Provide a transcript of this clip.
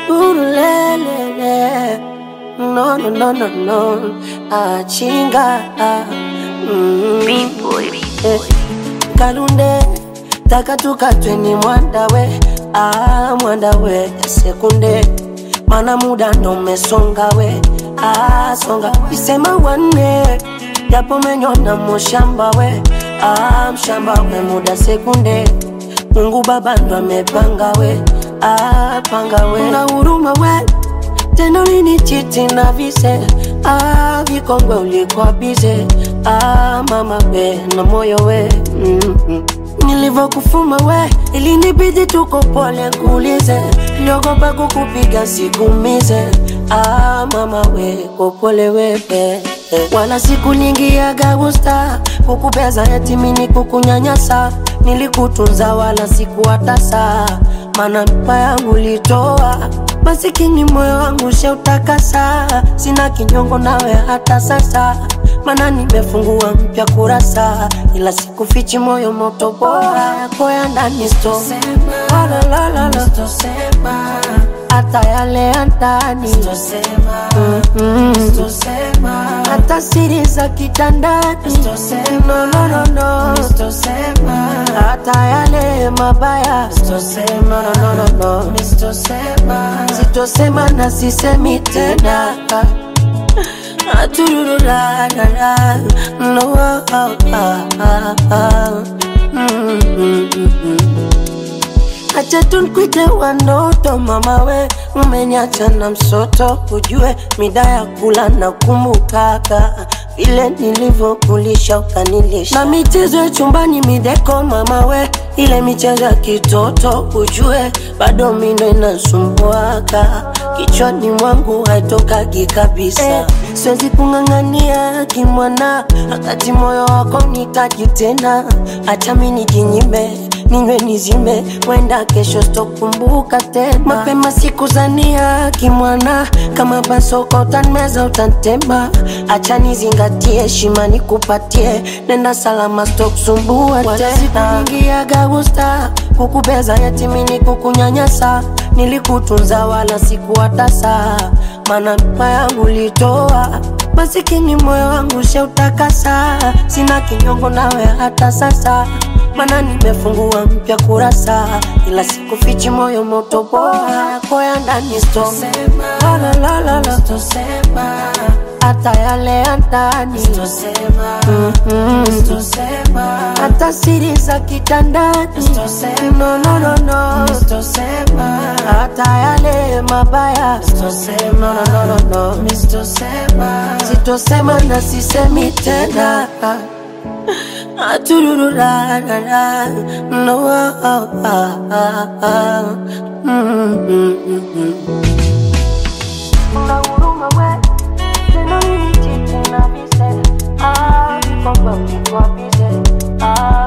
Urulelele. No, no, no, no, no. Achinga. Mm. Eh, Kalunde takatukatwe ni mwandawe ah, mwandawe sekunde mana muda ndo umesonga we ah, songa isema wanne japo menyona mushamba we ah, mshamba we muda sekunde Mungu baba ndo amepanga we ah, panga we na huruma we tena lini chiti na vise ah, vikongwe ulikuwa bize ah, mama we na moyo we mm -mm. Nilivyokufuma we ilinibidi tuko pole kuulize, niliogopa kukupiga sikumize ah, mama we kopole wewe wala siku nyingi ya gagusta kukupeza yatimini kukunyanyasa nilikutunza wala sikuwatasa mana mpa yangu litoa masikini moyo wangu sheutakasa sina kinyongo nawe hata sasa mana nimefungua mpya kurasa ila sikufichi moyo moto bora yako ya ndani sto hata yale ya ndani Mm-mm. hata siri za kitandani no, no, no, no. hata yale mabaya no, no, no, no, no. sitosema na sisemi tena Aturururarara. no, ah, ah, ah, ah. Mm, mm, mm, mm. Acha tunkwite wanoto mama we, umeniacha na msoto, ujue mida ya kula na kumbukaka vile nilivyokulisha ukanilisha, na michezo ya chumbani mideko mama we, ile michezo ya kitoto ujue bado mindo inasumbuaka kichwani mwangu haitokagi kabisa eh, siwezi kung'ang'ania kimwana, wakati moyo wako nikaji tena, acha mi nijinyime ninywe nizime, wenda kesho sitokumbuka tena. Mapema sikuzania kimwana, kama basoko utanmeza utantema, acha nizingatie heshima nikupatie, nenda salama sitokusumbua tena. Siku nyingi ya gagusta kukubeza yatimini kukunyanyasa, nilikutunza wala sikuwatasa, mana mpa yangu litoa masikini moyo wangu sheutakasa, sina kinyongo nawe hata sasa mana nimefungua mpya kurasa, ila sikufichi moyo moto bora yako ya ndani sto la la la la la hata yale ya ndani Mm-mm. hata siri za kitandani no, no, no, no. hata yale mabaya no, no, no, no, no. sitosema na sisemi tena Aturururarara. No, ah, ah, ah, ah. Mm, mm, mm, mm. Una huruma we, tena nini chiti na vise. Ah, vikongwe ulikuwa bize. Ah,